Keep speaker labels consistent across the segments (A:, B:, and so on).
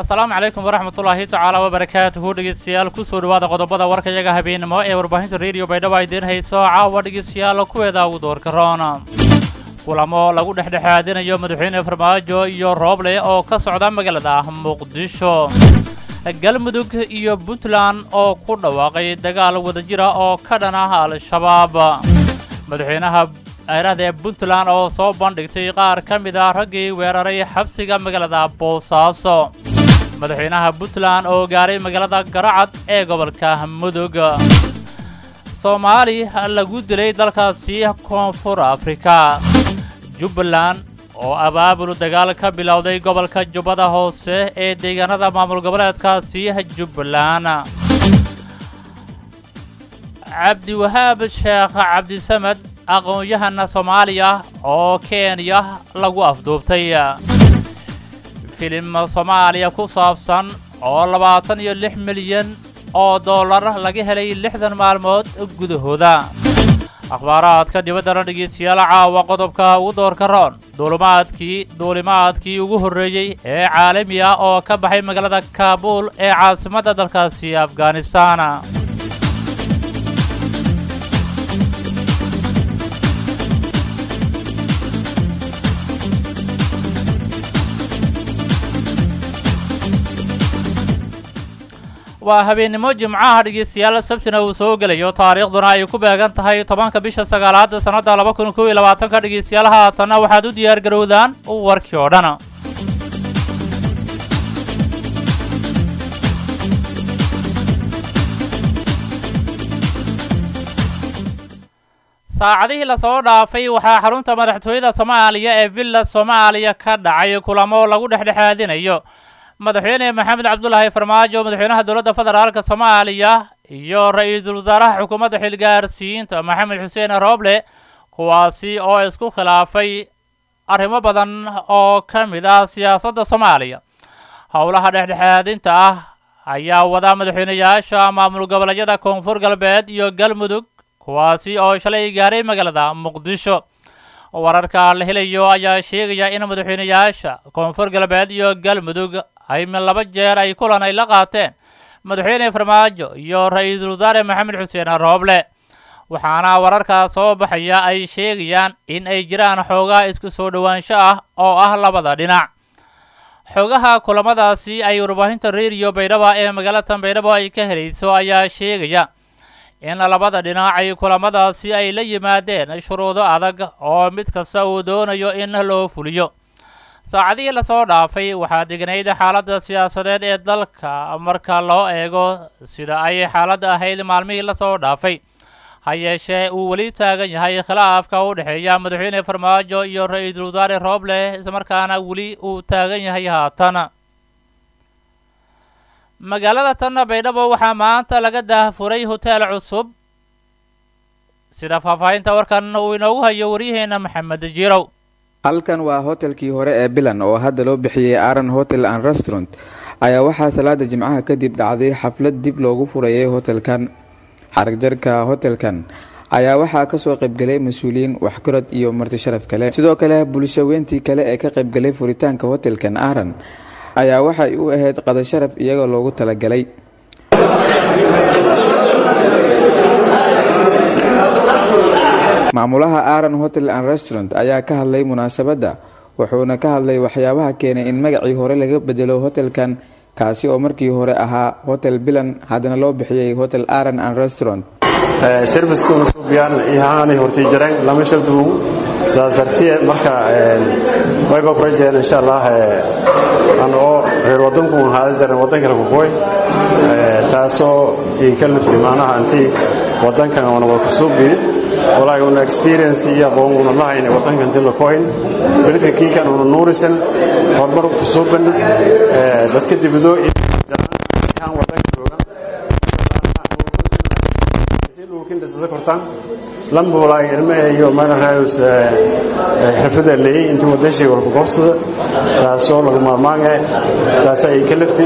A: asalaamu calaykum waraxmatullaahi tacaala wabarakaatuhu dhegeystayaal kusoo dhawaada qodobada warkayaga habeenimo ee warbaahinta rediyo baydhabo idiin hayso caawa dhegeystayaal kuweeda ugu doorka roona kulamo lagu dhexdhexaadinayo madaxweyne farmaajo iyo rooble oo ka socda magaalada muqdisho galmudug iyo puntland oo ku dhawaaqay dagaal wadajira oo ka dhan ah al-shabaab madaxweynaha eerada ee puntland oo soo bandhigtay qaar ka mid ah raggii weeraray xabsiga magaalada boosaaso madaxweynaha puntland oo gaaray magaalada garacad ee gobolka mudug soomaali lagu dilay dalkaasi koonfur afrika jubbaland oo abaabul dagaal ka bilowday gobolka jubbada hoose ee deegaanada maamul goboleedkaasi jubbaland cabdiwahaab sheekh cabdisamed aqoon-yahana soomaaliya oo kenya lagu afduubtay filim soomaaliya ku saabsan oo labaatan iyo lix milyan oo dollar laga helay lixdan maalmood gudahooda akhbaaraadka dibaddana dhegeystayaal caawa qodobka ugu doorka roon duulimaadkii duulimaadkii ugu horreeyey ee caalami ah oo ka baxay magaalada kaabuul ee caasimadda dalkaasi afghanistan waa habeennimo jimcaha dhegeystayaal sabtina uu soo gelayo taariikhduna ay ku beegan tahay tobanka bisha sagaalaada sannadda laba kun kow iyo labaatanka dhegeystayaal haatanna waxaad u diyaar garowdaan warkii oo dhan saacadihii lasoo dhaafay waxaa xarunta madaxtooyada soomaaliya ee villa soomaaliya ka dhacay kulamo lagu dhexdhexaadinayo madaxweyne maxamed cabdulaahi farmaajo madaxweynaha dowladda federaalka soomaaliya iyo ra-iisul wasaaraha xukuumadda xilgaarsiinta maxamed xuseen rooble kuwaasi oo isku khilaafay arrimo badan oo ka mid ah siyaasadda soomaaliya howlaha dhexdhexaadinta ah ayaa wada madaxweyneyaasha maamul goboleedyada koonfur galbeed iyo galmudug kuwaasi oo shalay gaaray magaalada muqdisho wararka la helayo ayaa sheegaya in madaxweyneyaasha koonfur galbeed iyo galmudug ay laba jeer ay kulan ay la qaateen madaxweyne farmaajo iyo ra-iisul wasaare maxamed xuseen rooble waxaana wararkaa soo baxaya ay sheegayaan in ay jiraan xoogaa isku soo dhowaansho ah oo ah labada dhinac xoogaha kulamadaasi ay warbaahinta rediyo baydhaba ee magaalada baydhabo ay ka helayso ayaa sheegaya in labada dhinac ay kulamadaasi ay la yimaadeen shuruudo adag oo mid kasta uu doonayo in loo fuliyo saacadihii lasoo dhaafay waxaa degnayd xaaladda siyaasadeed ee dalka marka loo eego sida ay xaaladda ahayd maalmihii lasoo dhaafay ha yeeshee uu weli taagan yahay khilaafka u dhexeeya madaxweyne farmaajo iyo ra-iisul wasaare rooble islamarkaana weli uu taagan yahay haatan magaalada tanna baydhabo waxaa maanta laga daahfuray hoteel cusub sida faahfaahinta warkan uu inoogu hayo waryaheena maxamed jirow
B: halkan waa hotelkii hore ee bilan oo hadda loo bixiyey aran hotel and restaurant ayaa waxaa salaada jimcaha kadib dhacday xaflad dib loogu furayay hotelkan xaragjarka hotelkan ayaa waxaa kasoo qaybgalay mas-uuliyiin waxkorod iyo marti sharaf kale sidoo kale bulshaweyntii kale ee ka qaybgalay furitaanka hotelkan aran ayaa waxay u ahayd qada sharaf iyagoo loogu talagalay maamulaha aran hotel and restaurant ayaa ka hadlay munaasabadda wuxuuna ka hadlay waxyaabaha keenay in magacii hore laga bedelo hotelkan kaasi oo markii hore ahaa hotel bilan haddana loo bixiyey hotel aran and restaurant
C: servicekuna suubiyaan ihaanay hortii jareen lama shaldugu sidaas dartiye marka wayba kula jeedeen insha allah anoo reer wadanku haada jaren wadan kale kukoy taasoo ii ka lifti macnaha intii wadankan ona wada kusuubi walaahi una experience iyo aqoon una lahayna wadankan intii la koyn beridka kiikan una nuurisan horumar kusuuban dadka dibido wadanka joogan dhulkin dhisada kortaan lambulaay ilme iyo magarayus xirfada leeyay intii wadashay walba goobsada taasoo lagu maarmaange taas ay ka lafti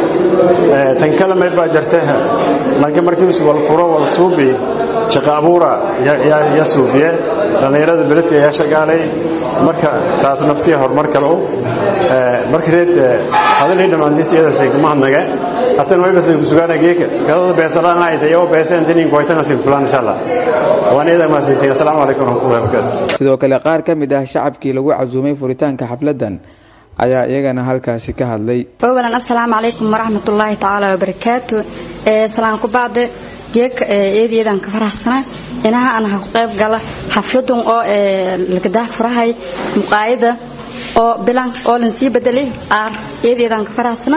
C: tan kale may baa jirta laakiin markii wal furo wal suubi shaqa abuura ya suubiye dhallinyarada beledka ayaa shaqaalay marka taas naftii horumar kale u marka reed hadalii dhammaantiis iyadaasay kuma hadnage hatan waybasay ku sugaana geeka gadada beesalaan hayta iyagoo beeseen dinin koytanasi fulaan insha allah waan iyada mahadsantiin assalaamu calaykum waraxmatullahi wabarakaatu
B: sidoo kale qaar ka mid ah shacabkii lagu casuumay furitaanka xafladan ayaa iyagana halkaasi ka hadlay
D: awalan assalaamu calaykum waraxmatullaahi tacaala wabarakaatu salaan ku bacde geeka eedeedan ka faraxsana inaha aan ha ku qayb gala xafladun oo lagadah furahay muqaayada oo bilan oo lan sii bedelay aar eedeedan ka faraxsana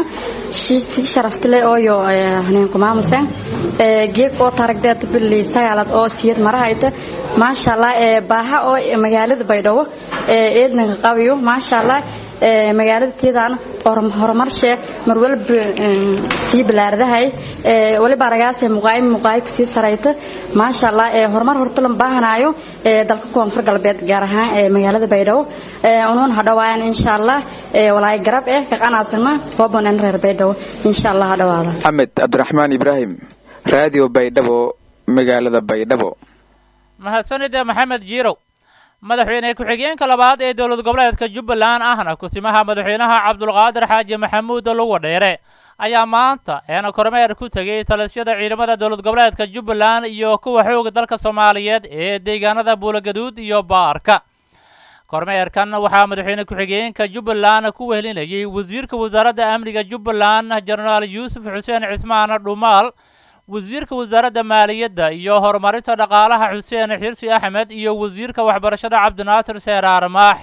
D: si sharaftile ooyo haneenku maamusen geeg oo taragdeed billi sagaalad oo siyad marahayta maasha allah baaha oo magaalada baydhabo eednanka qabiyo maasha allah magaalada teedaan horumarshee mar walba sii bilaardahay waliba aragaasee muqaayi muqaayi kusii sarayta maasha allah horumar horta lan baahanaayo dalka koonfur galbeed gaar ahaan magaalada baydhabo unuun hadhawaayan insha allah walaay garab eh kaqanaasana hoobon reer baydhabo insha allah hadhawaada
B: axmed cabdiraxmaan ibraahim raadiyo baydhabo magaalada baydhabo
A: mahadsanide maxamed jiirow madaxweyne ku-xigeenka labaad ee dowlad goboleedka jubbaland ahna kusimaha madaxweynaha cabdulqaadir xaaji maxamuud luga dheere ayaa maanta eena kormeer ku tegay talisyada ciidamada dowlad goboleedka jubbaland iyo kuwa xooga dalka soomaaliyeed ee deegaanada buulagaduud iyo baarka kormeerkan waxaa madaxweyne ku-xigeenka jubbaland ku wehelinayay wasiirka wasaaradda amniga jubbaland jenaraal yuusuf xuseen cismaan dhumaal wasiirka wasaaradda maaliyadda iyo horumarinta dhaqaalaha xuseen xirsi axmed iyo wasiirka waxbarashada cabdinaasir seeraar maax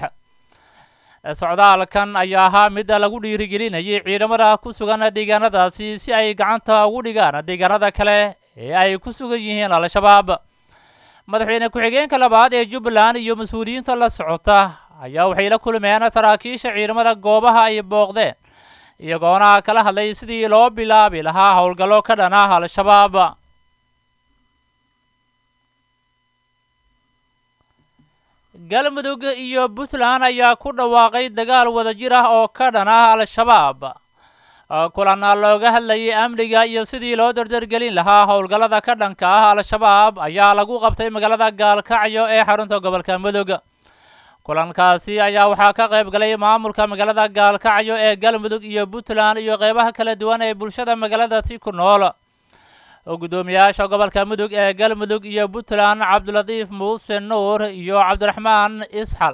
A: socdaalkan ayaa ahaa mid lagu dhiirigelinayay ciidamada ku sugan deegaanadaasi si ay gacanta ugu dhigaan deegaanada kale ee ay ku sugan yihiin al-shabaab madaxweyne ku-xigeenka labaad ee jubbaland iyo mas-uuliyiinta la socota ayaa waxay la kulmeen saraakiisha ciidamada goobaha ay booqdeen iyagoona kala hadlay sidii loo bilaabi lahaa howlgallo ka dhan ah al-shabaab galmudug iyo puntland ayaa ku dhawaaqay dagaal wadajir ah oo ka dhan ah al-shabaab kulan looga hadlayay amniga iyo sidii loo dardargelin lahaa howlgallada ka dhanka ah al-shabaab ayaa lagu qabtay magaalada gaalkacyo ee xarunta gobolka mudug kulankaasi ayaa waxaa ka qayb galay maamulka magaalada gaalkacyo ee galmudug iyo puntland iyo qeybaha kala duwan ee bulshada magaaladaasi ku nool guddoomiyaasha gobolka mudug ee galmudug iyo puntland cabdilatiif muuse nuur iyo cabdiraxmaan isxal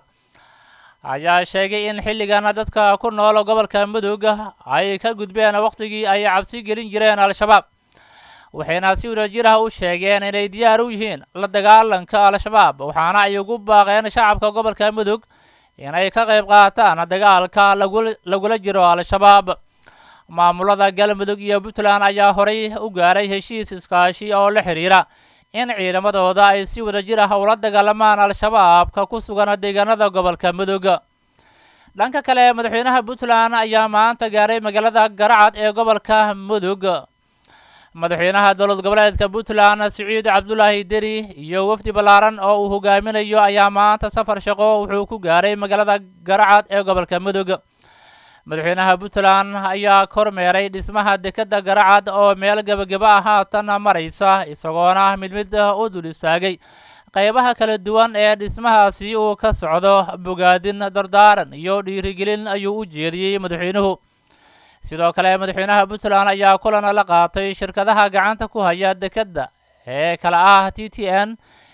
A: ayaa sheegay in xilligan dadka ku nool gobolka mudug ay ka gudbeen wakhtigii ay cabsi gelin jireen al-shabaab waxayna si wadajir ah u sheegeen inay diyaar u yihiin la dagaalanka al-shabaab waxaana ay ugu baaqeen shacabka gobolka mudug inay ka qayb qaataan dagaalka lagula jiro al-shabaab maamulada galmudug iyo puntland ayaa horay u gaaray heshiis iskaashi oo la xidhiira in ciidamadooda ay si wadajir ah ula dagaalamaan al-shabaabka ku sugan deegaanada gobolka mudug dhanka kale madaxweynaha puntland ayaa maanta gaaray magaalada garacad ee gobolka mudug madaxweynaha dowlad goboleedka puntland siciid cabdulaahi deri iyo wafdi ballaaran oo uu hogaaminayo ayaa maanta safar shaqo wuxuu ku gaaray magaalada garacad ee gobolka mudug madaxweynaha puntland ayaa kormeeray dhismaha dekedda garacad oo meel gebageba ah haatan maraysa isagoona mid mid u dul istaagay qaybaha kala duwan ee dhismahaasi uu ka socdo bogaadin dardaaran iyo dhiirigelin ayuu u jeediyey madaxweynuhu sidoo kale madaxweynaha puntland ayaa kulan la qaatay shirkadaha gacanta ku haya dekedda ee kala ah t t n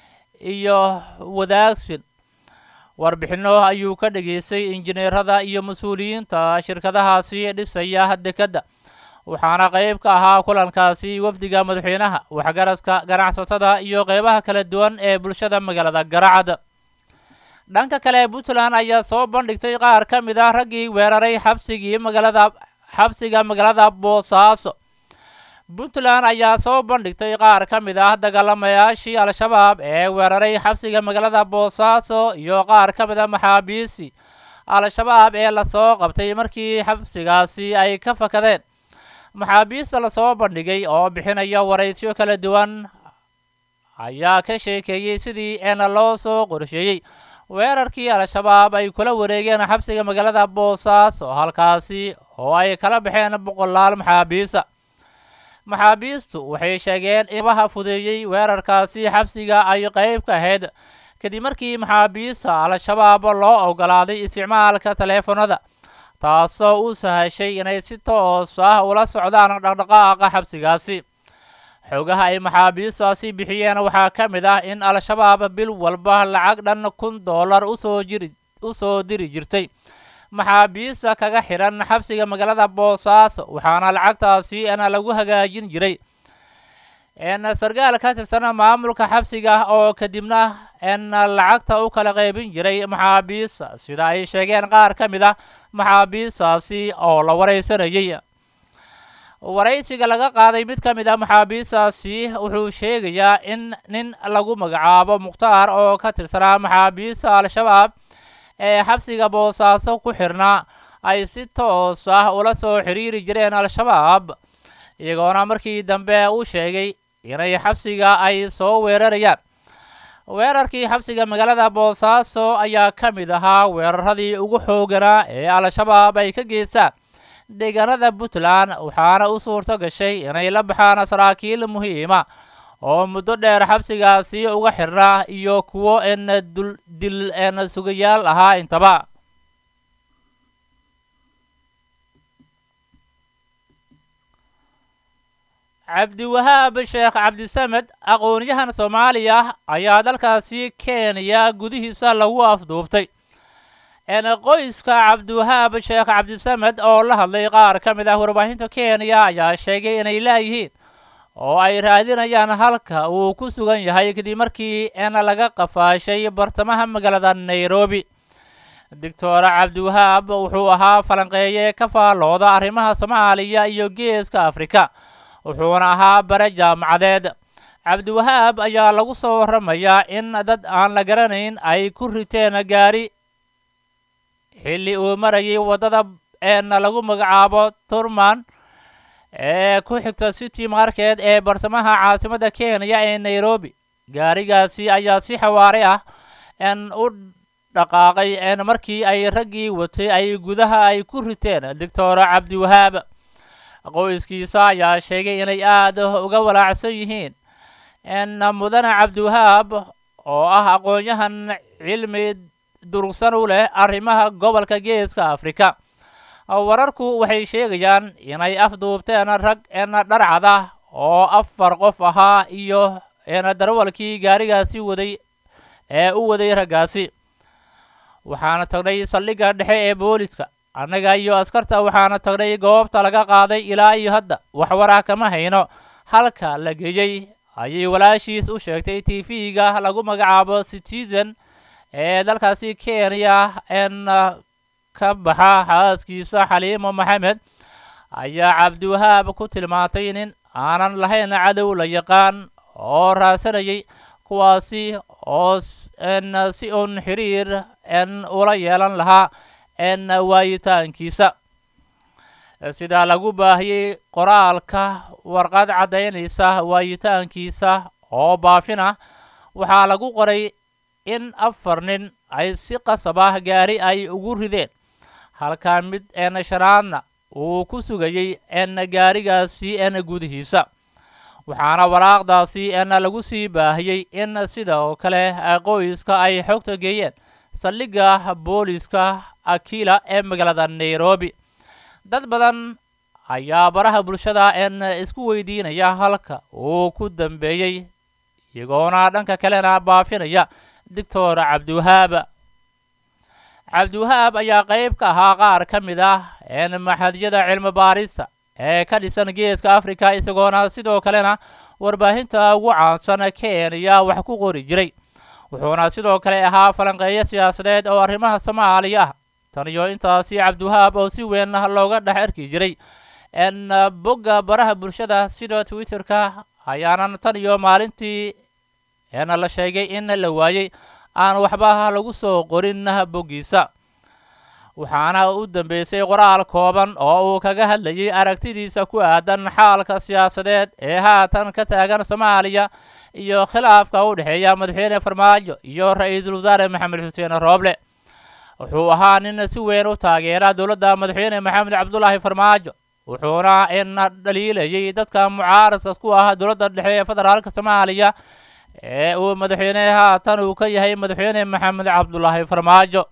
A: iyo wadaagsin warbixinno ayuu ka dhageystay injineerada iyo mas-uuliyiinta shirkadahaasi dhisaya dekedda waxaana qayb ka ahaa kulankaasi wafdiga madaxweynaha waxgaradka ganacsatada iyo qeybaha kala duwan ee bulshada magaalada garacad dhanka kale puntland ayaa soo bandhigtay qaar ka mid ah raggii weeraray xabsigii magaalada xabsiga magaalada boosaaso puntland ayaa soo bandhigtay qaar ka mid ah dagaalamayaashii al-shabaab ee weeraray xabsiga magaalada boosaaso iyo qaar ka mid a maxaabiisi al-shabaab ee lasoo qabtay markii xabsigaasi ay ka fakadeen maxaabiista lasoo bandhigay oo bixinaya waraysyo kala duwan ayaa ka sheekeeyey sidii eena loo soo qorsheeyey weerarkii al-shabaab ay kula wareegeen xabsiga magaalada boosaaso halkaasi oo ay kala baxeen boqolaal maxaabiisa maxaabiistu waxay sheegeen in abaha fudeeyey weerarkaasi xabsiga ay qayb ka ahayd kadib markii maxaabiista al-shabaab loo ogolaaday isticmaalka taleefanada taasoo u sahashay inay si toos ah ula socdaan dhaqdhaqaaqa xabsigaasi xoogaha ay maxaabiistaasi bixiyeen waxaa ka mid ah in al-shabaab bil walba lacag dhan kun dollar usoo jiri u soo diri jirtay maxaabiista kaga xidhan xabsiga magaalada boosaaso waxaana lacagtaasi n lagu hagaajin jiray n sarkaal ka tirsan maamulka xabsiga oo kadibna n lacagta u kala qaybin jiray maxaabiista sida ay sheegeen qaar ka mid ah maxaabiistaasi oo la waraysanayay waraysiga laga qaaday mid ka mid a maxaabiistaasi wuxuu sheegayaa in nin lagu magacaabo mukhtaar oo ka tirsanaa maxaabiista al-shabaab ee xabsiga boosaaso ku xirnaa ay si toos ah ula soo xiriiri jireen al-shabaab iyagoona markii dambe u sheegay inay xabsiga ay soo weerarayaan weerarkii xabsiga magaalada boosaaso ayaa ka mid ahaa weeraradii ugu xooganaa ee al-shabaab ay ka geystaan deegaanada puntland waxaana u suurto gashay inay la baxaan saraakiil muhiima oo muddo dheer xabsigaasi uga xirnaa iyo kuwo en dul dil en sugayaal ahaa intaba cabdiwahaab sheekh cabdisamed aqoon-yahan soomaaliya ayaa dalkaasi kenya gudihiisa lagu afduubtay en qoyska cabdiwahaab sheekh cabdisamed oo la hadlay qaar ka mid ah warbaahinta kenya ayaa sheegay inay laayihiin oo ay raadinayaan halka uu ku sugan yahay kadib markii en laga qafaashay bartamaha magaalada nairobi doctor cabdiwahaab wuxuu ahaa falanqeeye ka faallooda arrimaha soomaaliya iyo geeska afrika wuxuuna ahaa bare jaamacadeed cabdiwahaab ayaa lagu soo warramayaa in dad aan la garanayn ay ku riteen gaari xilli uu marayay waddada een lagu magacaabo turman ee ku xigta city market ee bartamaha caasimadda kenya ee nairobi gaarigaasi ayaa si xawaare ah en u dhaqaaqay en markii ay raggii watay ay gudaha ay ku riteen doctor cabdiwahaab qoyskiisa ayaa sheegay inay aad uga walaacsan yihiin en mudane cabdiwahaab oo ah aqoon-yahan cilmi durugsan u leh arrimaha gobolka geeska afrika wararku waxay sheegayaan inay afduubteen rag en dharcada oo afar qof ahaa iyo en darwalkii gaarigaasi waday ee u waday raggaasi waxaana tagnay saldhigga dhexe ee booliska annaga iyo askarta waxaana tagnay goobta laga qaaday ilaa iyo hadda waxwaraa kama hayno halka la geeyey ayay walaashiis u sheegtay t v-ga lagu magacaabo citizen ee dalkaasi kenya en ka baxa xaaskiisa xaliimo maxamed ayaa cabdiwahaab ku tilmaantay nin aanan lahayn cadow la yaqaan oo raasanayay kuwaasi oo en si uun xiriir en ula yeelan lahaa en waayitaankiisa sidaa lagu baahiyey qoraalka warqad caddaynaysa waayitaankiisa oo baafin ah waxaa lagu qoray in afar nin ay si qasab ah gaari ay ugu rideen halkaa mid en shanaadna uu ku sugayey en gaarigaasi en gudihiisa waxaana waraaqdaasi en lagu sii baahiyey in sidoo kale qoyska ay xogta geeyeen saldhigga booliska akila ee magaalada nairobi dad badan ayaa baraha bulshada en isku weydiinaya halka uu ku dambeeyey iyagoona dhanka kalena baafinaya doctor cabdiwahaab cabdiwahaab ayaa qayb ka ahaa qaar ka mid ah en maxadiyada cilmi baarista ee ka dhisan geeska africa isagoona sidoo kalena warbaahinta ugu caansan kenya wax ku qori jiray wuxuuna sidoo kale ahaa falanqeeyo siyaasadeed oo arrimaha soomaaliya ah tan iyo intaasi cabdiwahaab oo si weyn looga dhex arki jiray en bogga baraha bulshada sida twitterka ayaanan tan iyo maalintii en la sheegay in la waayey aan waxba lagu soo qorin boggiisa waxaana u dambeysay qoraal kooban oo uu kaga hadlayay aragtidiisa ku aadan xaalka siyaasadeed ee haatan ka taagan soomaaliya iyo khilaafka u dhexeeya madaxweyne farmaajo iyo ra-iisul wasaare maxamed xuseen rooble wuxuu ahaa nin si weyn u taageera dowladda madaxweyne maxamed cabdulaahi farmaajo wuxuuna ina dhaliilayay dadka mucaaradka ku ah dowladda dhexe ee federaalka soomaaliya ee uu madaxweyne haatan uu ka yahay madaxweyne maxamed cabdulaahi farmaajo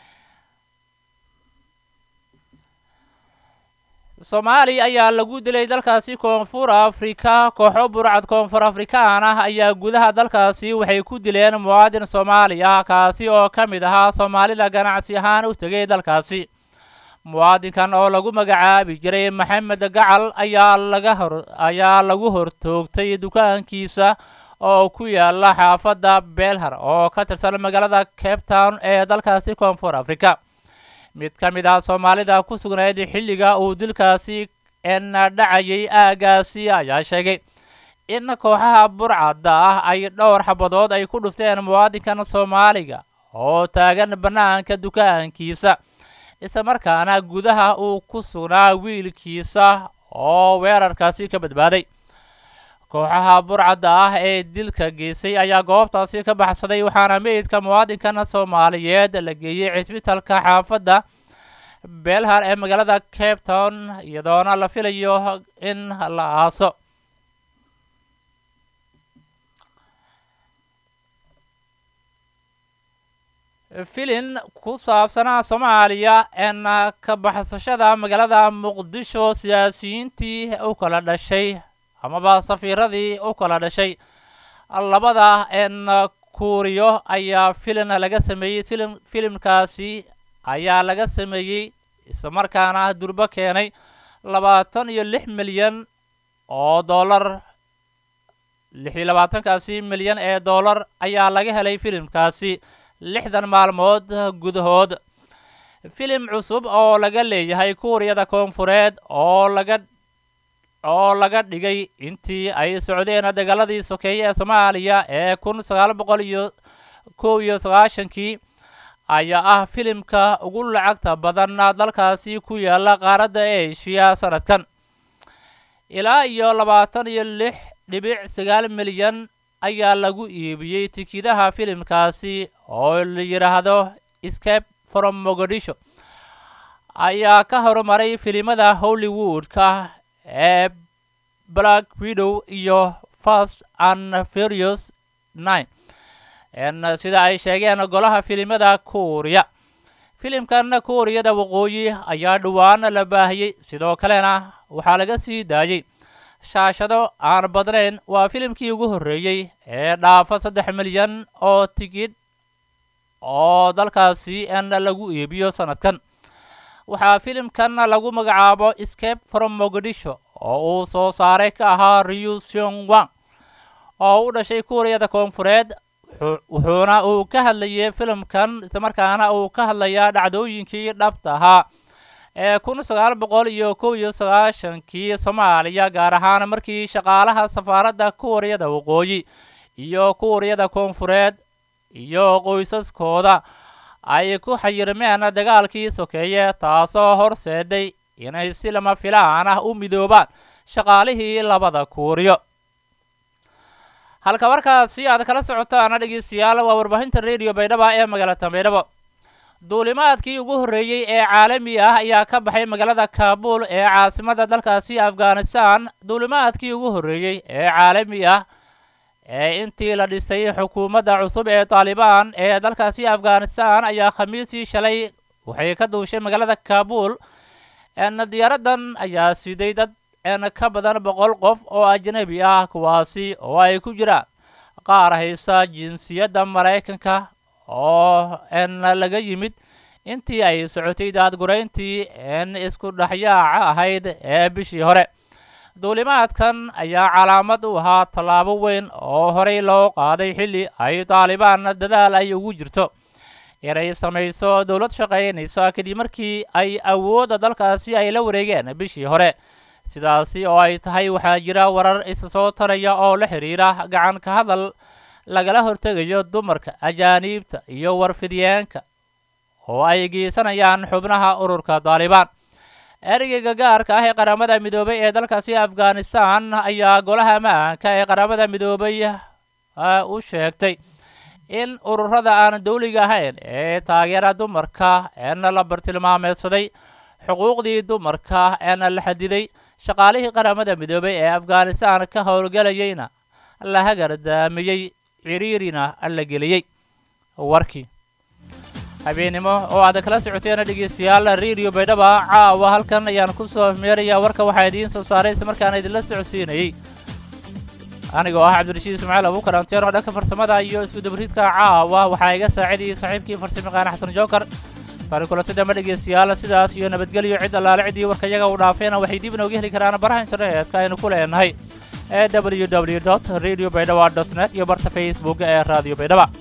A: soomaaliya ayaa lagu dilay dalkaasi koonfur afrika kooxo burcad koonfur afrikaan ah ayaa gudaha dalkaasi waxay ku dileen muwaadin soomaali ah kaasi oo ka mid ahaa soomaalida ganacsi ahaan u tegay dalkaasi muwaadinkan oo lagu magacaabi jiray maxamed gacal ayaa laga hor ayaa lagu hortoogtay dukaankiisa oo ku yaala xaafadda belhar oo ka tirsan magaalada cape town ee dalkaasi koonfur afrika mid ka mid ah soomaalida ku sugnayd xilliga uu dilkaasi ena dhacayay aagaasi ayaa sheegay in kooxaha burcadda ah ay dhowr xabadood ay ku dhufteen muwaadinkan soomaaliga oo taagan bannaanka dukaankiisa isla markaana gudaha uu ku sugnaa wiilkiisa oo weerarkaasi ka badbaaday kooxaha burcadda ah ee dilka geysay ayaa goobtaasi ka baxsaday waxaana meydka muwaadinkan soomaaliyeed la geeyey cisbitalka xaafadda belhar ee magaalada cape town iyadoona la filayo in la aaso filin ku saabsanaa soomaaliya een ka baxsashada magaalada muqdisho siyaasiyiintii u kala dhashay amaba safiiradii u kala dhashay labada een kuuriyo ayaa filin laga sameeyey filim filimkaasi ayaa laga sameeyey islamarkaana durbo keenay labaatan iyo lix milyan oo dollar lix iyo labaatankaasi milyan ee dollar ayaa laga helay filimkaasi lixdan maalmood gudahood filim cusub oo laga leeyahay kuuriyada koonfureed oo laga oo laga dhigay intii ay socdeen dagaaladii sokeeye ee soomaaliya ee kun sagaal boqol iyo kow iyo sagaashankii ayaa ah filimka ugu lacagta badan dalkaasi ku yaala qaaradda eshiya sanadkan ilaa iyo labaatan iyo lix dhibic sagaal milyan ayaa lagu iibiyey tikidaha filimkaasi oo la yidhaahdo scape from mogadisho ayaa ka horumaray filimada hollywoodka ee black widow iyo fast and furious nine n sida ay sheegeen golaha filimada kuuriya filimkan kuuriyada waqooyi ayaa dhowaan la baahiyey sidoo kalena waxaa laga sii daayey shaashado aan badnayn waa filimkii ugu horreeyey ee dhaafa saddex milyan oo tigidh oo dalkaasi n lagu iibiyo sanadkan waxaa filimkan lagu magacaabo scape from mogadisho oo uu soo saaray ka ahaa riu seong wang oo u dhashay kuuriyada koonfureed wuxuuna uu ka hadlayay filimkan islamarkaana uu ka hadlayaa dhacdooyinkii dhabta ahaa ee kun sagaal boqol iyo kow iyo sagaashankii soomaaliya gaar ahaan markii shaqaalaha safaaradda kuuriyada waqooyi iyo kuuriyada koonfureed iyo qoysaskooda ay ku xayirmeen dagaalkii sokeeye taasoo horseeday inay si lama filaan ah u midoobaan shaqaalihii labada kuuriyo halka markaasi aad kala socotaan dhegeystayaal waa warbaahinta rediyo baydhaba ee magaalada baydhabo duulimaadkii ugu horreeyey ee caalami ah ayaa ka baxay magaalada kaabul ee caasimada dalkaasi afghanistan duulimaadkii ugu horreeyey ee caalami ah ee intii la dhisay xukuumadda cusub ee taalibaan ee dalkaasi afghanistan ayaa khamiisii shalay waxay ka duushay magaalada kaabul n diyaaradan ayaa siday dad n ka badan boqol qof oo ajnabi ah kuwaasi oo ay ku jiraan qaar haysa jinsiyadda maraykanka oo n laga yimid intii ay socotay daadgurayntii n isku dhexyaaca ahayd ee bishii hore duulimaadkan ayaa calaamad u ahaa tallaabo weyn oo horey loo qaaday xilli ay taalibaan dadaal ay ugu jirto inay samayso dowlad shaqaynaysa kadib markii ay awoodda dalkaasi ay la wareegeen bishii hore sidaasi oo ay tahay waxaa jira warar isa soo taraya oo la xidhiira gacan ka hadal lagala hortegayo dumarka ajaaniibta iyo warfidyaanka oo ay geysanayaan xubnaha ururka taalibaan ereyga gaarka ah ee qaramada midoobay ee dalkaasi afghanistan ayaa golaha ma-aanka ee qaramada midoobay u sheegtay in ururada aan dawliga ahayn ee taageera dumarka eena la bartilmaameedsaday xuquuqdii dumarka eena la xadiday shaqaalihii qaramada midoobay ee afghanistan ka howlgelayeyna la hagardaamiyey ciriirina la geliyey warkii habeennimo oo aad kala socoteena dhegeystayaal radio baydhaba caawa halkan ayaan ku soo meerayaa warka waxaa idiin soo saaray isla markaana idinla socodsiinayey anigoo ah cabdirashiid ismaaciil abuukar anteeno dhanka farsamada iyo iskudabriidka caawa waxaa iga saacidayay saaxiibkii farsamaqaana xasan jookar bari kulansadama dhegeystayaal sidaas iyo nabadgelyo cid allaale ciddii warka iyaga uu dhaafayna waxay dib inooga heli karaan baraha internetka aynu ku leenahay ee w w dot radio baydhaba dot net iyo barta facebook ee radio baydhaba